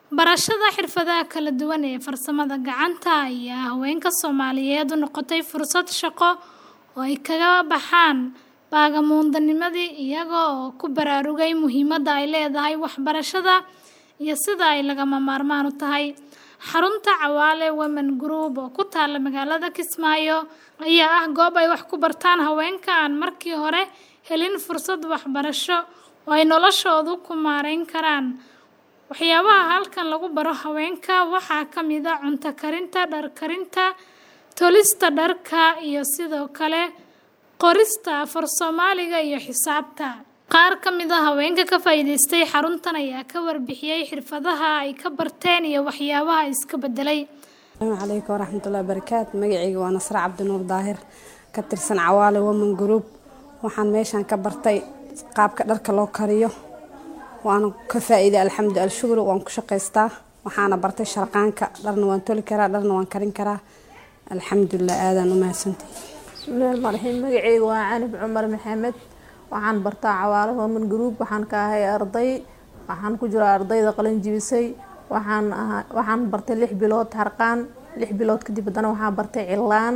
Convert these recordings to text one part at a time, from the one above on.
Barashada xirfadaha kala duwan ee farsamada gacanta ayaa haweenka Soomaaliyeed u noqotay fursad shaqo oo ay kaga baxaan baagamuudanimadii iyaga oo ku baraarugay muhiimadda ay leedahay waxbarashada iyo sida ay lagama maarmaan u tahay. Xarunta Cawaale Women Group oo ku taalla magaalada Kismaayo ayaa ah goob ay wax ku bartaan haweenka aan markii hore helin fursad waxbarasho oo ay noloshooda ku maareyn karaan. Waxyaabaha halkan lagu baro haweenka waxaa ka mid ah cunto karinta, dhar karinta, tolista dharka, iyo sidoo kale qorista af-Soomaaliga iyo xisaabta. Qaar ka mid ah haweenka ka faa'iidaystay xaruntan ayaa ka warbixiyay xirfadaha ay ka barteen iyo waxyaabaha iska beddelay. Asalaamu calaykum waraxmatullaahi wabarakaatu magacayga waa Nasra Cabdinuur Daahir ka tirsan Cawaale Women Group waxaan meeshaan ka bartay qaabka dharka loo kariyo waana ka faa'iiday alxamdu alshukru waan ku shaqaystaa waxaana bartay sharqaanka dharna waan toli karaa dharna waan karin karaa alxamdulilah aadaan u mahadsantahay bismillahi rahmaani rahiim magacayga waa canib cumar maxamed waxaan bartaa cawaale women group waxaan ka ahay arday waxaan ku jiraa ardayda qalin jibisay waxaan ahaa waxaan bartay lix bilood harqaan lix bilood kadib haddana waxaan bartay cilaan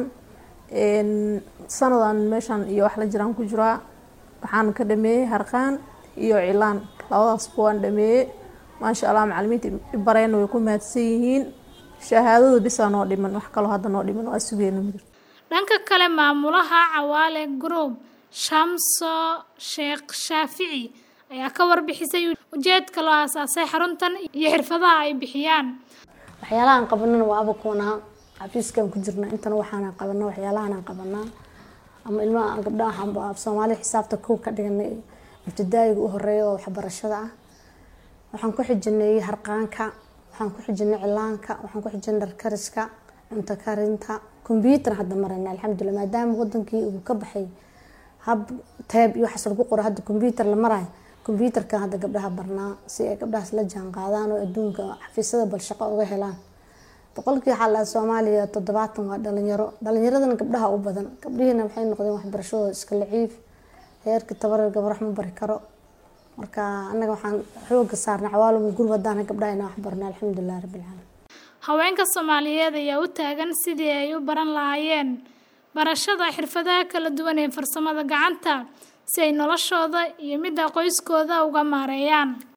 sanadan meeshan iyo wax la jiraan ku jiraa waxaan ka dhameeyey harqaan iyo cilaan labadaasba waan dhameeyey maasha allah macalimiinta ibareen way ku mahadsan yihiin shahaadada bisaa noo dhiman wax kaloo hadda noo dhiman waa sugeena ma jirto Dhanka kale maamulaha Cawaale Group Shamso Sheekh Shaafici ayaa ka warbixisay ujeedka loo aasaasay xaruntan iyo xirfadaha ay bixiyaan. waxyaalahan qabanana waa abakoonaa xafiiskan ku jirna intana waxaan qabanaa waxyaalahan qabanaa ama ilmaha gabdhaha waxaan af Soomaali xisaabta kow ka dhiganay ibtidaayiga u horeeya oo waxbarashada ah waxaan ku xijinay harqaanka waxaan ku xijinay cilaanka waxaan ku xijinay dhar kariska cunto karinta computer hadda marayna alxamdulilah maadaama wadankii uu ka baxay hab teeb iyo waxaas lagu qoro hadda computer la marayo computerka hadda gabdhaha barnaa si ay gabdhahaas la jaan qaadaan oo adduunka xafiisyada bal shaqo uga helaan boqolkii waxaa lahaa soomaaliya toddobaatan waa dhalinyaro dhalinyaradana gabdhaha u badan gabdhihiina waxay noqdeen waxbarashadooda iska laciif heerkii tabarar gabar wax ma bari karo marka annaga waxaan xooga saarnay cawaalum gurub haddaan gabdhaha inaan wax barno alxamdulilah rabbilcaalamiin Haweenka Soomaaliyeed ayaa u taagan sidii ay u baran lahaayeen barashada xirfadaha kala duwan ee farsamada gacanta si ay noloshooda iyo midda qoyskooda uga maareeyaan.